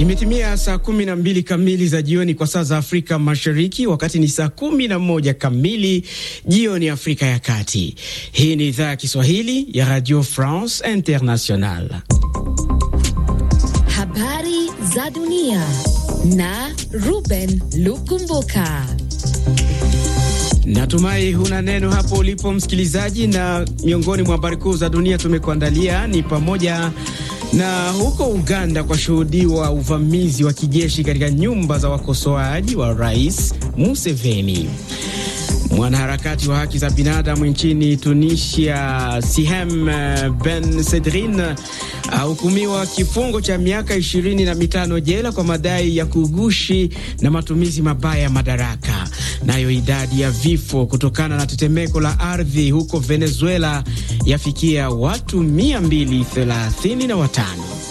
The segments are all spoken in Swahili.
Imetimia saa kumi na mbili kamili za jioni kwa saa za Afrika Mashariki, wakati ni saa kumi na moja kamili jioni Afrika ya Kati. Hii ni idhaa ya Kiswahili ya Radio France International. Habari za dunia na Ruben Lukumbuka. Natumai huna neno hapo ulipo msikilizaji, na miongoni mwa habari kuu za dunia tumekuandalia ni pamoja na huko Uganda kwa shuhudiwa uvamizi wa kijeshi katika nyumba za wakosoaji wa Rais Museveni. Mwanaharakati wa haki za binadamu nchini Tunisia Sihem Ben Sedrin ahukumiwa kifungo cha miaka ishirini na mitano jela kwa madai ya kugushi na matumizi mabaya ya madaraka. Nayo idadi ya vifo kutokana na tetemeko la ardhi huko Venezuela yafikia watu 235.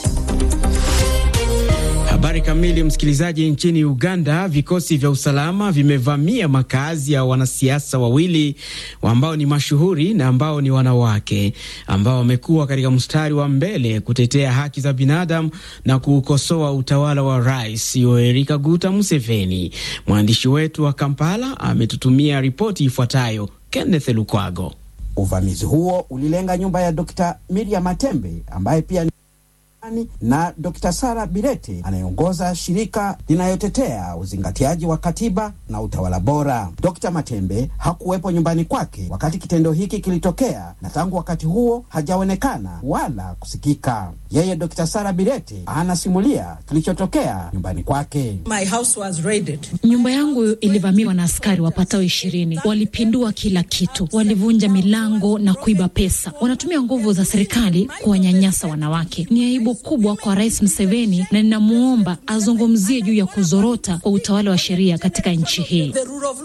Habari kamili, msikilizaji. Nchini Uganda, vikosi vya usalama vimevamia makazi ya wanasiasa wawili ambao ni mashuhuri na ambao ni wanawake ambao wamekuwa katika mstari wa mbele kutetea haki za binadamu na kuukosoa utawala wa Rais Yoweri Kaguta Museveni. Mwandishi wetu wa Kampala ametutumia ripoti ifuatayo. Kenneth Lukwago. Uvamizi huo ulilenga nyumba ya Dr. Miriam Matembe ambaye pia na Dr. Sara Birete anayeongoza shirika linayotetea uzingatiaji wa katiba na utawala bora. Dr. Matembe hakuwepo nyumbani kwake wakati kitendo hiki kilitokea, na tangu wakati huo hajaonekana wala kusikika. Yeye Dr. Sara Birete anasimulia kilichotokea nyumbani kwake. My house was raided. Nyumba yangu ilivamiwa na askari wapatao ishirini. Walipindua kila kitu, walivunja milango na kuiba pesa. Wanatumia nguvu za serikali kuwanyanyasa wanawake. Ni aibu kubwa kwa Rais Museveni na ninamwomba azungumzie juu ya kuzorota kwa utawala wa sheria katika nchi hii.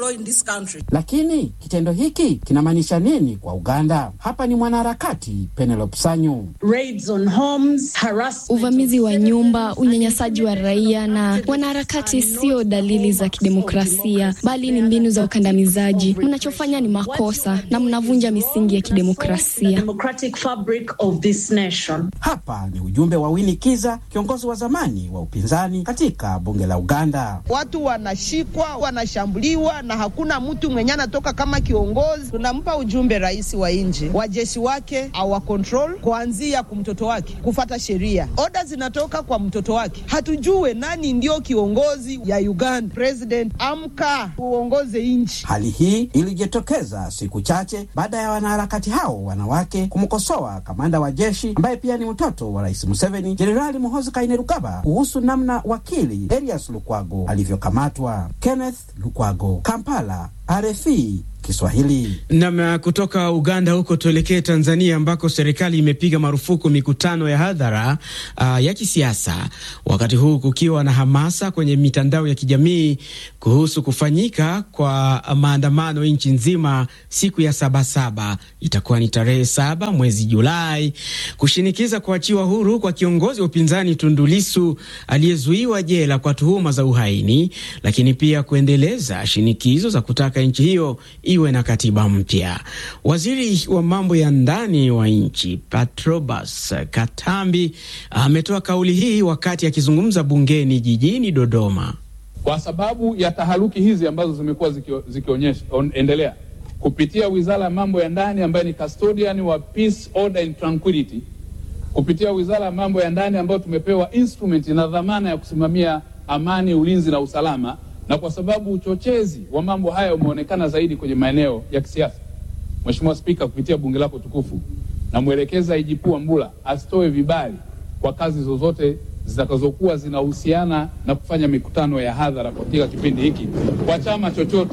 Lakini kitendo hiki kinamaanisha nini kwa Uganda? Hapa ni mwanaharakati Penelope Sanyu. Raids on homes, harassment, uvamizi wa nyumba, unyanyasaji wa raia na wanaharakati sio dalili za kidemokrasia, bali ni mbinu za ukandamizaji. Mnachofanya ni makosa na mnavunja misingi ya kidemokrasia. democratic fabric of this nation. Hapa ni ujumbe wa Winnie Kiza, kiongozi wa zamani wa upinzani katika bunge la Uganda. Watu wanashikwa, wanashambuliwa na hakuna mtu mwenye anatoka kama kiongozi. Tunampa ujumbe rais wa nchi, wajeshi wake awa control kuanzia kwa mtoto wake, kufata sheria. Oda zinatoka kwa mtoto wake, hatujue nani ndio kiongozi ya Uganda. President, amka uongoze nchi. Hali hii ilijitokeza siku chache baada ya wanaharakati hao wanawake kumkosoa kamanda wa jeshi ambaye pia ni mtoto wa rais Museveni, Jenerali Muhoozi Kainerugaba kuhusu namna wakili Erias Lukwago alivyokamatwa. Kenneth Lukwago, Kampala, RFI Kiswahili. Nam, kutoka Uganda huko tuelekee Tanzania ambako serikali imepiga marufuku mikutano ya hadhara uh, ya kisiasa, wakati huu kukiwa na hamasa kwenye mitandao ya kijamii kuhusu kufanyika kwa maandamano nchi nzima siku ya Sabasaba. Itakuwa ni tarehe saba mwezi Julai, kushinikiza kuachiwa huru kwa kiongozi wa upinzani Tundu Lissu aliyezuiwa jela kwa tuhuma za uhaini, lakini pia kuendeleza shinikizo za kutaka nchi hiyo iwe na katiba mpya. Waziri wa mambo ya ndani wa nchi Patrobas Katambi ametoa kauli hii wakati akizungumza bungeni jijini Dodoma. Kwa sababu ya taharuki hizi ambazo zimekuwa zikionyesha endelea kupitia wizara ya mambo ya ndani ambayo ni custodian wa peace, order and tranquility, kupitia wizara ya mambo ya ndani ambayo tumepewa instrument na dhamana ya kusimamia amani, ulinzi na usalama na kwa sababu uchochezi wa mambo haya umeonekana zaidi kwenye maeneo ya kisiasa, Mheshimiwa Spika, kupitia bunge lako tukufu, namwelekeza IGP Wambura asitoe vibali kwa kazi zozote zitakazokuwa zinahusiana na kufanya mikutano ya hadhara katika kipindi hiki kwa chama chochote,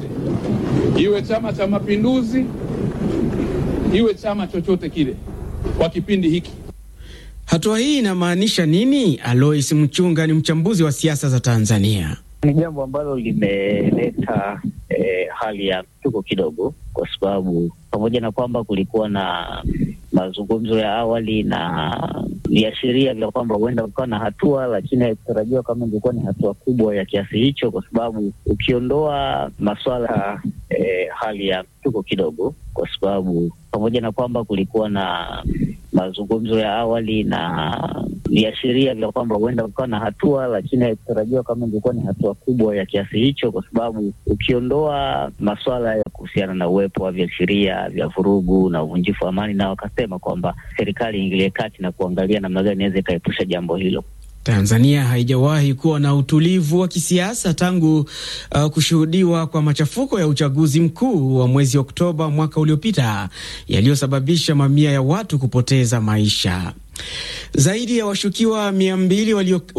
iwe Chama cha Mapinduzi, iwe chama chochote kile, kwa kipindi hiki. Hatua hii inamaanisha nini? Alois Mchunga ni mchambuzi wa siasa za Tanzania. Ni jambo ambalo limeleta eh, hali ya mtuko kidogo, kwa sababu pamoja na kwamba kulikuwa na mazungumzo ya awali na viashiria vya kwamba huenda kukawa na hatua, lakini haikutarajiwa kama ingekuwa ni hatua kubwa ya kiasi hicho, kwa sababu ukiondoa masuala eh, hali ya mtuko kidogo, kwa sababu pamoja na kwamba kulikuwa na mazungumzo ya awali na viashiria vya kwamba huenda kukawa na hatua, lakini haikutarajiwa kama ingekuwa ni hatua kubwa ya kiasi hicho, kwa sababu ukiondoa masuala ya kuhusiana na uwepo wa viashiria vya vurugu na uvunjifu wa amani, na wakasema kwamba serikali iingilie kati na kuangalia namna gani inaweza ikaepusha jambo hilo. Tanzania haijawahi kuwa na utulivu wa kisiasa tangu uh, kushuhudiwa kwa machafuko ya uchaguzi mkuu wa mwezi Oktoba mwaka uliopita yaliyosababisha mamia ya watu kupoteza maisha. Zaidi ya washukiwa mia mbili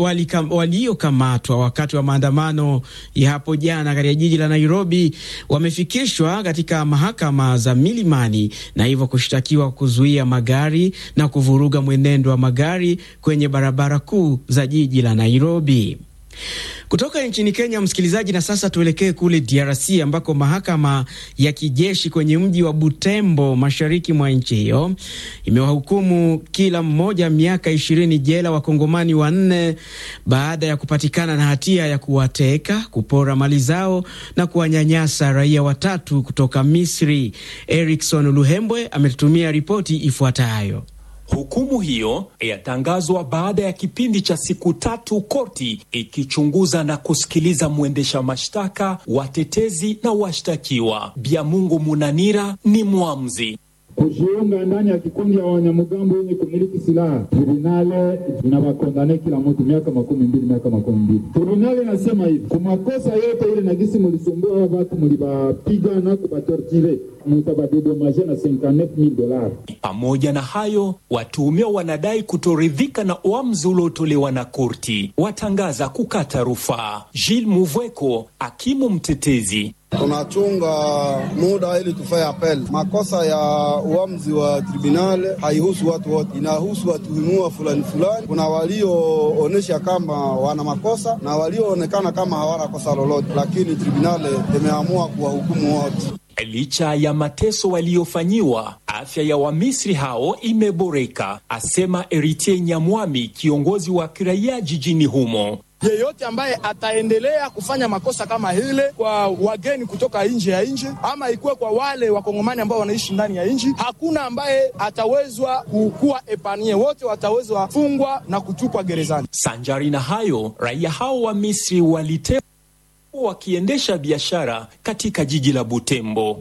waliokamatwa wakati wa maandamano ya hapo jana katika jiji la Nairobi wamefikishwa katika mahakama za Milimani na hivyo kushtakiwa kuzuia magari na kuvuruga mwenendo wa magari kwenye barabara kuu za jiji la Nairobi. Kutoka nchini Kenya, msikilizaji, na sasa tuelekee kule DRC ambako mahakama ya kijeshi kwenye mji wa Butembo, mashariki mwa nchi hiyo, imewahukumu kila mmoja miaka ishirini jela wakongomani wanne baada ya kupatikana na hatia ya kuwateka, kupora mali zao na kuwanyanyasa raia watatu kutoka Misri. Erikson Luhembwe ametutumia ripoti ifuatayo. Hukumu hiyo yatangazwa baada ya kipindi cha siku tatu, koti ikichunguza na kusikiliza mwendesha mashtaka, watetezi na washtakiwa. Biamungu Munanira ni mwamzi kujiunga ndani ya kikundi ya wanyamgambo wenye kumiliki silaha. Tribunale inawakondane kila mtu miaka makumi mbili miaka makumi mbili. Tribunale inasema hivi kumakosa yote ile nagisi mulisumbua wa watu mulibapiga na kubatortire mutabadedomaje na 59000 dola. Pamoja na hayo, watuhumiwa wanadai kutoridhika na uamuzi uliotolewa na korti, watangaza kukata rufaa. Gilles Muvweko, hakimu mtetezi tunachunga muda ili tufanye apel. Makosa ya uamuzi wa tribunale haihusu watu wote, inahusu watuhumiwa fulani fulani. Kuna walioonyesha kama wana makosa na walioonekana kama hawana kosa lolote, lakini tribunale imeamua kuwahukumu wote. Licha ya mateso waliofanyiwa, afya ya Wamisri hao imeboreka, asema Eritier Nyamwami, kiongozi wa kiraia jijini humo. Yeyote ambaye ataendelea kufanya makosa kama hile kwa wageni kutoka nje ya nchi ama ikuwe kwa wale wakongomani ambao wanaishi ndani ya nchi, hakuna ambaye atawezwa kukuwa epanie, wote watawezwa fungwa na kutupwa gerezani. Sanjari na hayo, raia hao wa Misri walite wakiendesha biashara katika jiji la Butembo.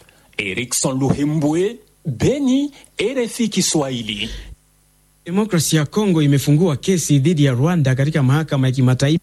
Erikson Luhembwe, Beni, RFI Kiswahili. Demokrasia ya Kongo imefungua kesi dhidi ya Rwanda katika mahakama ya kimataifa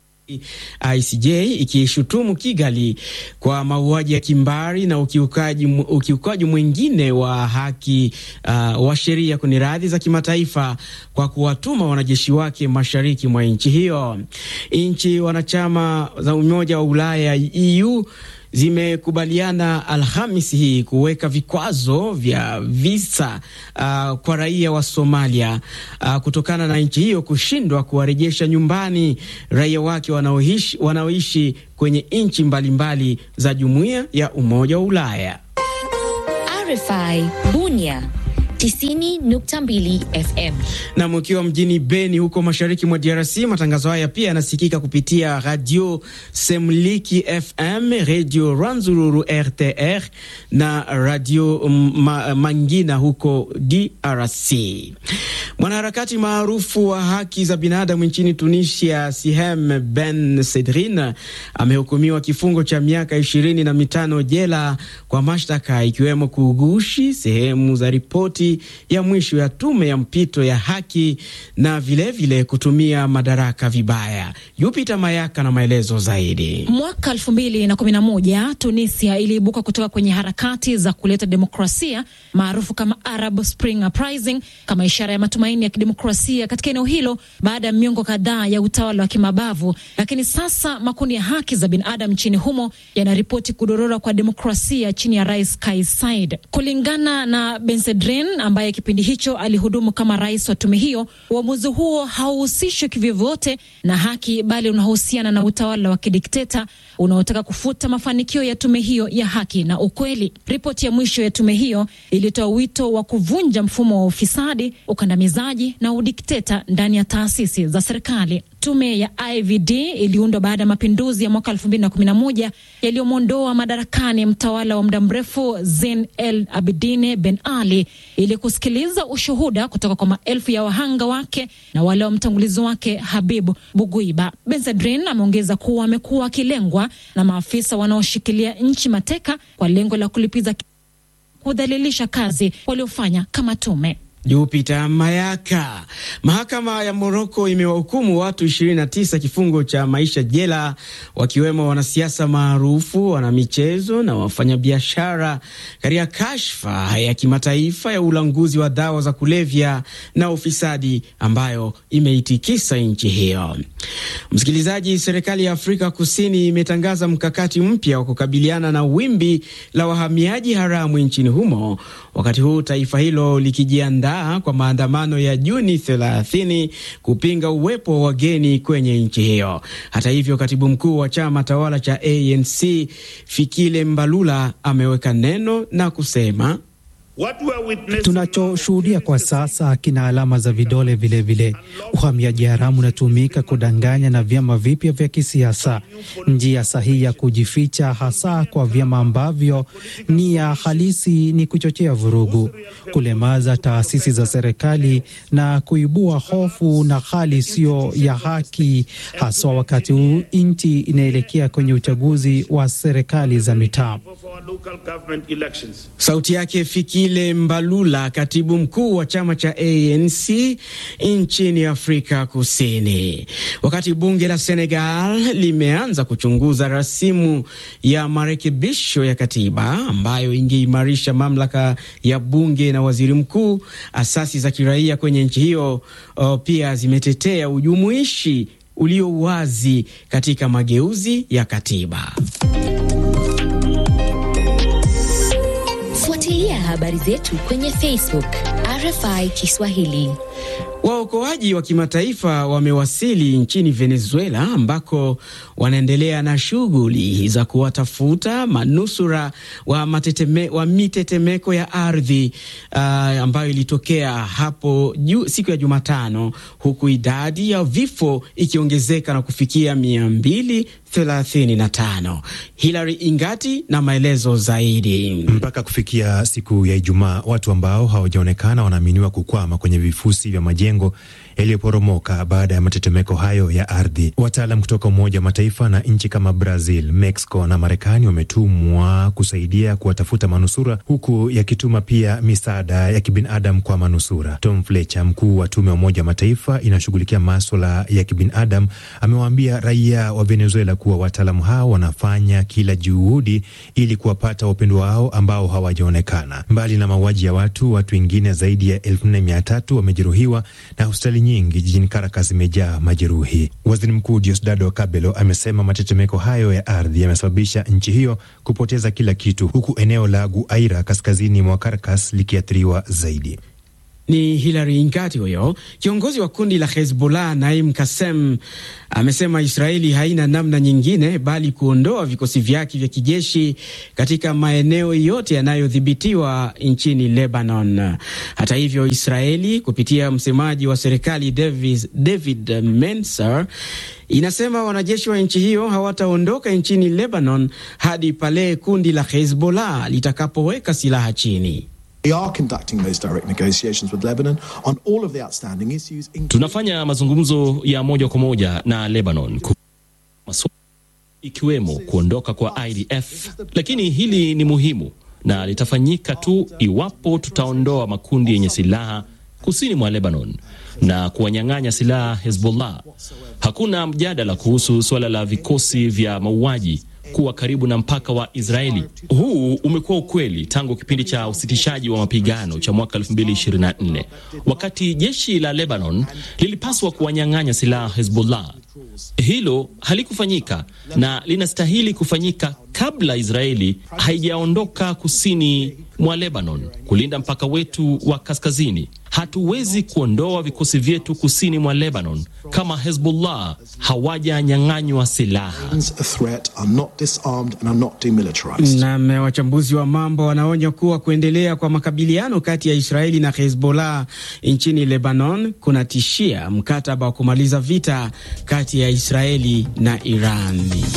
ICJ ikishutumu Kigali kwa mauaji ya kimbari na ukiukaji, ukiukaji mwingine wa haki uh, wa sheria kwenye radhi za kimataifa kwa kuwatuma wanajeshi wake mashariki mwa nchi hiyo. Nchi wanachama za Umoja wa Ulaya EU zimekubaliana Alhamisi hii kuweka vikwazo vya visa uh, kwa raia wa Somalia uh, kutokana na nchi hiyo kushindwa kuwarejesha nyumbani raia wake wanaoishi, wanaoishi kwenye nchi mbalimbali za Jumuiya ya Umoja wa Ulaya. RFI Bunia 90.2 FM. Na mkiwa mjini Beni huko mashariki mwa DRC, matangazo haya pia yanasikika kupitia Radio Semliki FM, Radio Rwanzururu RTR na Radio ma Mangina huko DRC. Mwanaharakati maarufu wa haki za binadamu nchini Tunisia, Sihem Ben Sedrin amehukumiwa kifungo cha miaka ishirini na mitano jela kwa mashtaka ikiwemo kugushi sehemu za ripoti ya mwisho ya tume ya mpito ya haki na vilevile vile kutumia madaraka vibaya. Jupita Mayaka na maelezo zaidi. Mwaka elfu mbili na kumi na moja Tunisia iliibuka kutoka kwenye harakati za kuleta demokrasia maarufu kama Arab Spring Uprising kama ishara ya matumaini ya kidemokrasia katika eneo hilo baada ya miongo kadhaa ya utawala wa kimabavu. Lakini sasa makundi ya haki za binadamu nchini humo yanaripoti kudorora kwa demokrasia chini ya Rais Kais Saied. Kulingana na Bensedrin ambaye kipindi hicho alihudumu kama rais wa tume hiyo, uamuzi huo hauhusishwi kivyovyote na haki, bali unahusiana na utawala wa kidikteta unaotaka kufuta mafanikio ya tume hiyo ya haki na ukweli. Ripoti ya mwisho ya tume hiyo ilitoa wito wa kuvunja mfumo wa ufisadi, ukandamizaji na udikteta ndani ya taasisi za serikali. Tume ya IVD iliundwa baada ya mapinduzi ya mwaka 2011 yaliyomwondoa madarakani mtawala wa muda mrefu Zein El Abidine Ben Ali ili kusikiliza ushuhuda kutoka kwa maelfu ya wahanga wake na wale wa mtangulizi wake Habibu Buguiba. Benzedrin ameongeza kuwa amekuwa akilengwa na maafisa wanaoshikilia nchi mateka kwa lengo la kulipiza kudhalilisha kazi waliofanya kama tume. Jupita Mayaka. Mahakama ya Moroko imewahukumu watu 29 kifungo cha maisha jela, wakiwemo wanasiasa maarufu, wanamichezo na wafanyabiashara katika kashfa ya kimataifa ya ulanguzi wa dawa za kulevya na ufisadi ambayo imeitikisa nchi hiyo. Msikilizaji, serikali ya Afrika Kusini imetangaza mkakati mpya wa kukabiliana na wimbi la wahamiaji haramu nchini humo, wakati huu taifa hilo likijiandaa kwa maandamano ya Juni 30 kupinga uwepo wa wageni kwenye nchi hiyo. Hata hivyo, katibu mkuu wa chama tawala cha ANC Fikile Mbalula ameweka neno na kusema Tunachoshuhudia kwa sasa kina alama za vidole vilevile. Uhamiaji haramu unatumika kudanganya na vyama vipya vya kisiasa, njia sahihi ya kujificha, hasa kwa vyama ambavyo nia halisi ni kuchochea vurugu, kulemaza taasisi za serikali na kuibua hofu na hali isiyo ya haki, haswa wakati huu nchi inaelekea kwenye uchaguzi wa serikali za mitaa. Sauti yake Fikile Mbalula, katibu mkuu wa chama cha ANC nchini Afrika Kusini. Wakati bunge la Senegal limeanza kuchunguza rasimu ya marekebisho ya katiba ambayo ingeimarisha mamlaka ya bunge na waziri mkuu, asasi za kiraia kwenye nchi hiyo o, pia zimetetea ujumuishi ulio wazi katika mageuzi ya katiba. Fuatilia habari zetu kwenye Facebook RFI Kiswahili. Waokoaji wa kimataifa wamewasili nchini Venezuela ambako wanaendelea na shughuli za kuwatafuta manusura wa, mateteme, wa mitetemeko ya ardhi uh, ambayo ilitokea hapo ju, siku ya Jumatano, huku idadi ya vifo ikiongezeka na kufikia mia mbili 35. Hilary Ingati na maelezo zaidi. Mpaka kufikia siku ya Ijumaa, watu ambao hawajaonekana wanaaminiwa kukwama kwenye vifusi vya majengo yaliyoporomoka baada ya matetemeko hayo ya ardhi. Wataalam kutoka Umoja wa Mataifa na nchi kama Brazil, Mexico na Marekani wametumwa kusaidia kuwatafuta manusura, huku yakituma pia misaada ya kibinadamu kwa manusura. Tom Fletcher, mkuu wa tume ya Umoja wa Mataifa inayoshughulikia maswala ya kibinadamu, amewaambia raia wa Venezuela kuwa wataalamu hao wanafanya kila juhudi ili kuwapata wapendwa wao ambao hawajaonekana. Mbali na mauaji ya watu, watu wengine zaidi ya elfu nne mia tatu wamejeruhiwa na hospitali nyingi jijini Caracas zimejaa majeruhi. Waziri Mkuu Diosdado Cabello amesema matetemeko hayo ya ardhi yamesababisha nchi hiyo kupoteza kila kitu, huku eneo la Guaira kaskazini mwa Caracas likiathiriwa zaidi. Ni Hilary Ingati huyo. Kiongozi wa kundi la Hezbollah Naim Kasem amesema Israeli haina namna nyingine bali kuondoa vikosi vyake vya kijeshi katika maeneo yote yanayodhibitiwa nchini Lebanon. Hata hivyo, Israeli kupitia msemaji wa serikali David, David Menser inasema wanajeshi wa nchi hiyo hawataondoka nchini Lebanon hadi pale kundi la Hezbollah litakapoweka silaha chini. Tunafanya mazungumzo ya moja kwa moja na Lebanon ikiwemo kuondoka kwa IDF, lakini hili ni muhimu na litafanyika tu iwapo tutaondoa makundi yenye silaha kusini mwa Lebanon na kuwanyang'anya silaha Hezbollah. Hakuna mjadala kuhusu suala la vikosi vya mauaji kuwa karibu na mpaka wa Israeli. Huu umekuwa ukweli tangu kipindi cha usitishaji wa mapigano cha mwaka 2024 wakati jeshi la Lebanon lilipaswa kuwanyang'anya silaha Hezbollah. Hilo halikufanyika na linastahili kufanyika kabla Israeli haijaondoka kusini mwa Lebanon kulinda mpaka wetu wa kaskazini. Hatuwezi kuondoa vikosi vyetu kusini mwa Lebanon kama Hezbollah hawajanyang'anywa silaha. Nam, wachambuzi wa mambo wanaonya kuwa kuendelea kwa makabiliano kati ya Israeli na Hezbollah nchini Lebanon kunatishia mkataba wa kumaliza vita kati ya Israeli na Iran.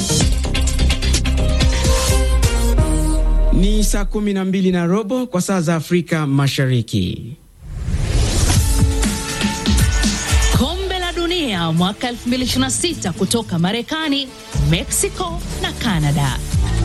Ni saa kumi na mbili na robo kwa saa za Afrika Mashariki. Kombe la Dunia mwaka 2026 kutoka Marekani, Mexico na Canada.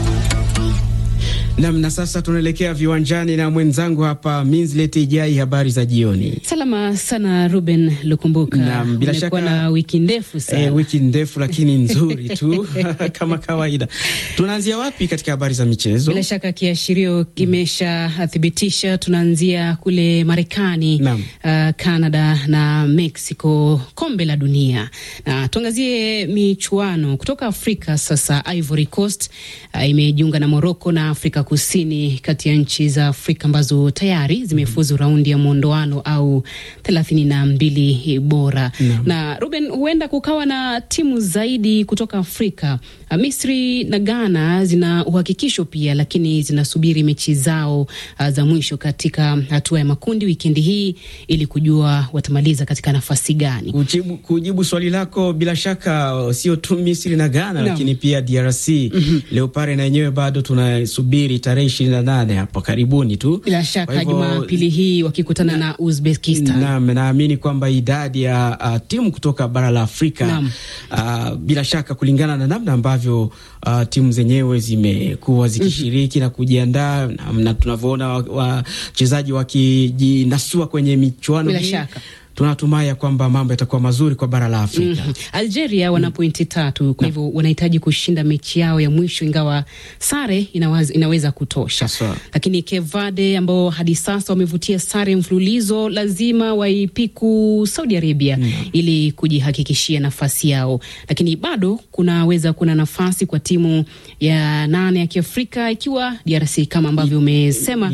Nam, na sasa tunaelekea viwanjani na mwenzangu hapa Minslet Ijai. Habari za jioni. Salama sana Ruben Lukumbuka. Nam, bila shaka na wiki ndefu sana. Eh, wiki ndefu lakini nzuri tu kama kawaida. Tunaanzia wapi katika habari za michezo? Bila shaka kiashirio kimeshathibitisha, tunaanzia kule Marekani, uh, Canada na Mexico, kombe la dunia, na tuangazie michuano kutoka Afrika. Sasa Ivory Coast uh, imejiunga na Morocco na Afrika Kusini kati ya nchi za Afrika ambazo tayari zimefuzu raundi ya mwondoano au thelathini na mbili bora no. Na Ruben, huenda kukawa na timu zaidi kutoka Afrika. Misri na Ghana zina uhakikisho pia, lakini zinasubiri mechi zao uh, za mwisho katika hatua ya makundi wikendi hii ili kujua watamaliza katika nafasi gani. Kujibu, kujibu swali lako, bila shaka sio tu Misri na Ghana no. lakini pia DRC mm -hmm. Leopard na yenyewe bado tunasubiri tarehe ishirini na nane hapo karibuni tu, bila shaka Jumapili hii wakikutana na, na Uzbekistan. Naam, naamini kwamba idadi ya uh, timu kutoka bara la Afrika uh, bila shaka kulingana na namna ambavyo uh, timu zenyewe zimekuwa zikishiriki mm -hmm. na kujiandaa na, na tunavyoona wachezaji wakijinasua kwenye michuano bila hii shaka tunatumai ya kwamba mambo yatakuwa mazuri kwa bara la Afrika. mm -hmm. Algeria wana mm -hmm. pointi tatu, kwa hivyo wanahitaji kushinda mechi yao ya mwisho, ingawa sare inaweza, inaweza kutosha Aswa. Lakini Cape Verde ambao hadi sasa wamevutia sare mfululizo lazima waipiku Saudi Arabia mm -hmm. ili kujihakikishia nafasi yao, lakini bado kunaweza kuna nafasi kwa timu ya nane ya Kiafrika ikiwa DRC kama ambavyo umesema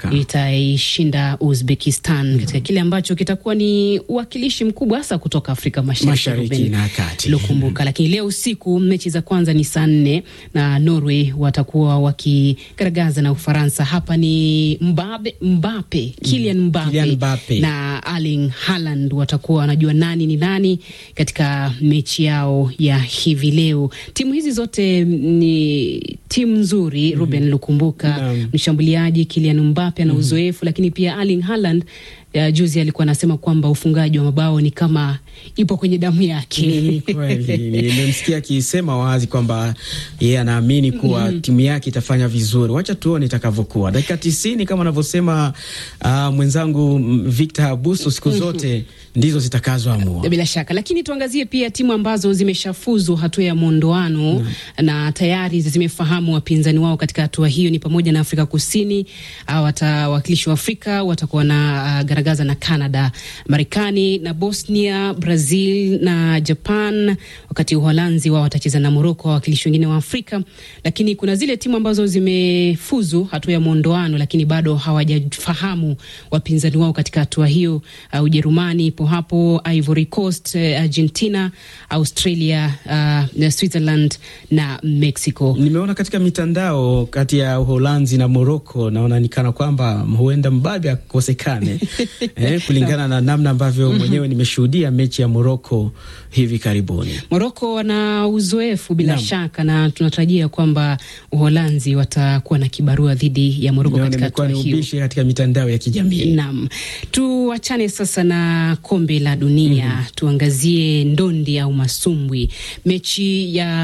itaishinda Uzbekistan katika kile ambacho kitakuwa ni uwakilishi mkubwa hasa kutoka Afrika Mashariki, Mashariki na Kati. Lukumbuka. Lakini leo usiku mechi za kwanza ni saa nne na Norway watakuwa wakigaragaza na Ufaransa. Hapa ni Mbabe, Mbape, Kylian Mbape, Kylian Mbape na Erling Haaland watakuwa wanajua nani ni nani katika mechi yao ya hivi leo. Timu hizi zote ni timu nzuri mm -hmm. Ruben Lukumbuka, mshambuliaji Kylian Mbape ana uzoefu mm -hmm. lakini pia Erling Haaland ya juzi alikuwa anasema kwamba ufungaji wa mabao ni kama ipo kwenye damu yake. Ni kweli, nimemsikia akisema wazi kwamba yeye anaamini kuwa mm. timu yake itafanya vizuri. Wacha tuone itakavyokuwa. Dakika tisini kama anavyosema uh, mwenzangu Victor Abuso, siku zote mm -hmm. ndizo zitakazoamua bila shaka, lakini tuangazie pia timu ambazo zimeshafuzu hatua ya mwondoano mm. na tayari zimefahamu wapinzani wao katika hatua hiyo, ni pamoja na Afrika Kusini. Watawakilishi wa Afrika watakuwa na uh, garagaza na Canada, Marekani na Bosnia, Brazil na Japan, wakati Uholanzi wao watacheza na Moroko, wawakilishi wengine wa Afrika. Lakini kuna zile timu ambazo zimefuzu hatua ya mwondoano, lakini bado hawajafahamu wapinzani wao katika hatua hiyo. Uh, Ujerumani ipo hapo, Ivory Coast, uh, Argentina, Australia, uh, Switzerland na Mexico. Nimeona katika mitandao kati ya Uholanzi na Moroko, naona nikana kwamba huenda mbabe akosekane eh, kulingana na namna ambavyo mm -hmm. mwenyewe nimeshuhudia mechi ya Moroko hivi karibuni. Moroko wana uzoefu bila Nam. shaka na tunatarajia kwamba Uholanzi watakuwa na kibarua dhidi ya Moroko katika hatua hiyo. Ubishi katika mitandao ya kijamii. Naam, tuachane sasa na kombe la dunia mm -hmm. tuangazie ndondi au masumbwi, mechi ya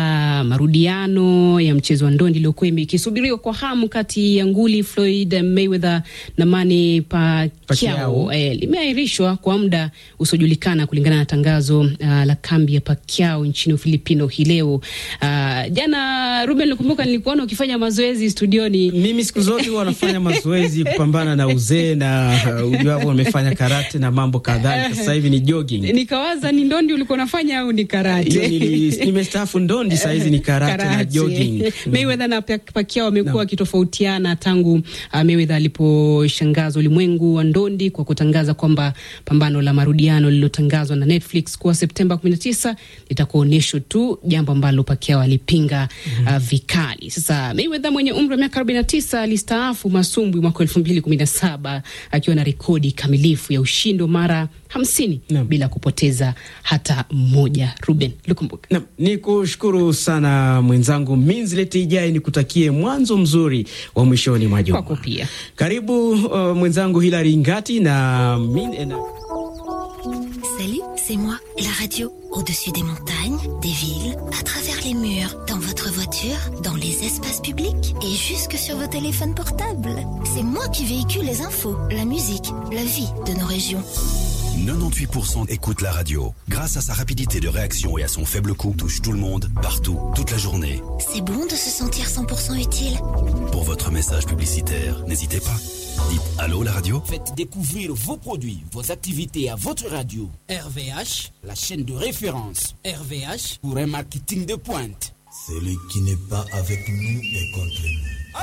marudiano ya mchezo wa ndondi iliyokuwa ikisubiriwa kwa hamu kati ya nguli Floyd Mayweather na Manny Pacquiao hilo eh, limeahirishwa kwa muda usiojulikana kulingana na tangazo uh, la kambi ya Pacquiao nchini Ufilipino hii leo. Uh, jana Ruben, nakumbuka nilikuona ukifanya mazoezi studioni. Mimi siku zote huwa nafanya mazoezi kupambana na uzee na uh, ujuapo wamefanya karate na mambo kadhalika. Sasa hivi ni jogging. Nikawaza ni ndondi ulikuwa unafanya au ni karate? Hiyo nili- nimestaafu ndondi, saa hizi ni karate na jogging. Mayweather na Pac- Pacquiao wamekuwa wakitofautiana tangu uh, Mayweather aliposhangaza ulimwengu wa ndondi kwa kutangaza kwamba pambano la marudiano lililotangazwa na Netflix kuwa Septemba 19 litakuwa onyesho tu, jambo ambalo Pacquiao alipinga uh, vikali. Sasa Mayweather mwenye umri wa miaka 49 alistaafu masumbwi mwaka 2017 akiwa na rekodi kamilifu ya ushindi wa mara 50 bila kupoteza hata mmoja. Ruben Lukumbuka. Naam, ni kushukuru sana mwenzangu Minzlet Ijai, ni kutakie mwanzo mzuri wa mwishoni mwa juma. Kwako pia. Karibu uh, mwenzangu Hilary Ngati na, min, na Salut, c'est moi, la radio. Au-dessus des montagnes, des villes, à travers les murs, dans votre voiture, dans les espaces publics et jusque sur vos téléphones portables. C'est moi qui véhicule les infos, la musique, la vie de nos régions. 98% écoute la radio. Grâce à sa rapidité de réaction et à son faible coût, touche tout le monde, partout, toute la journée. C'est bon de se sentir 100% utile. Pour votre message publicitaire, n'hésitez pas. Dites Allô la radio Faites découvrir vos produits, vos activités à votre radio. RVH, la chaîne de référence. RVH pour un marketing de pointe. Celui qui n'est pas avec nous est contre nous.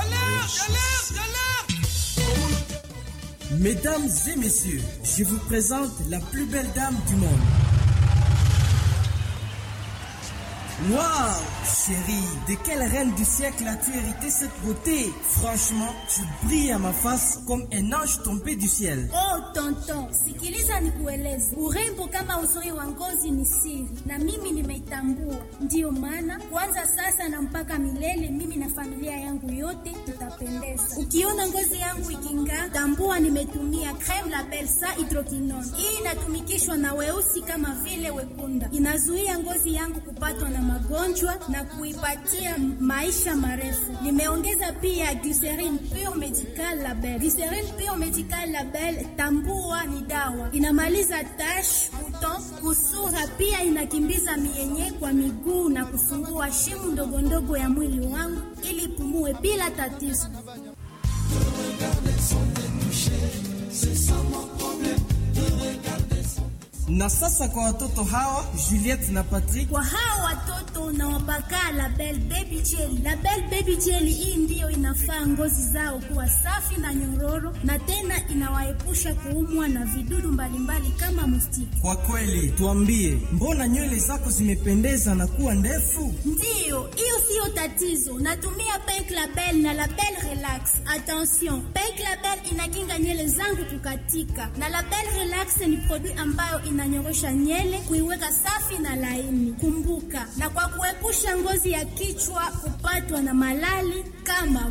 Mesdames et messieurs, je vous présente la plus belle dame du monde. Waouh, chérie, de quelle reine du siècle as-tu hérité cette beauté Franchement, tu brilles à ma face comme un ange tombé du ciel. Oh tonton, sikiliza nikueleze, urembo kama uzuri wa ngozi ni siri, na mimi nimeitambua. Ndiyo maana kwanza sasa na mpaka milele, mimi na familia yangu yote tutapendeza. Ukiona ngozi yangu iking'aa, tambua nimetumia creme la Belsa hydroquinone. Hii inatumikishwa na weusi kama vile wekunda, inazuia ngozi yangu kupatwa na magonjwa na kuipatia maisha marefu. Nimeongeza pia glycerin pure medical label. Glycerin pure medical label, tambua ni dawa, inamaliza tash, buton, kusura, pia inakimbiza mienye kwa miguu na kufungua shimu ndogo ndogo ya mwili wangu ili ipumue bila tatizo. Na sasa kwa watoto hawa Juliette na Patrick, Kwa hao watoto nawapaka Label Baby Jelly. Label Baby Jelly hii ndiyo inafaa ngozi zao kuwa safi na nyororo, na tena inawaepusha kuumwa na vidudu mbalimbali kama mustiki. kwa kweli tuambie, mbona nywele zako zimependeza na kuwa ndefu? Ndiyo, hiyo siyo tatizo. Natumia Pink Label na Label Relax. Attention, Pink Label inakinga nywele zangu kukatika, na Label Relax ni produit ambayo inanyorosha nywele kuiweka safi na laini. Kumbuka, na kwa kuepusha ngozi ya kichwa kupatwa na malali kama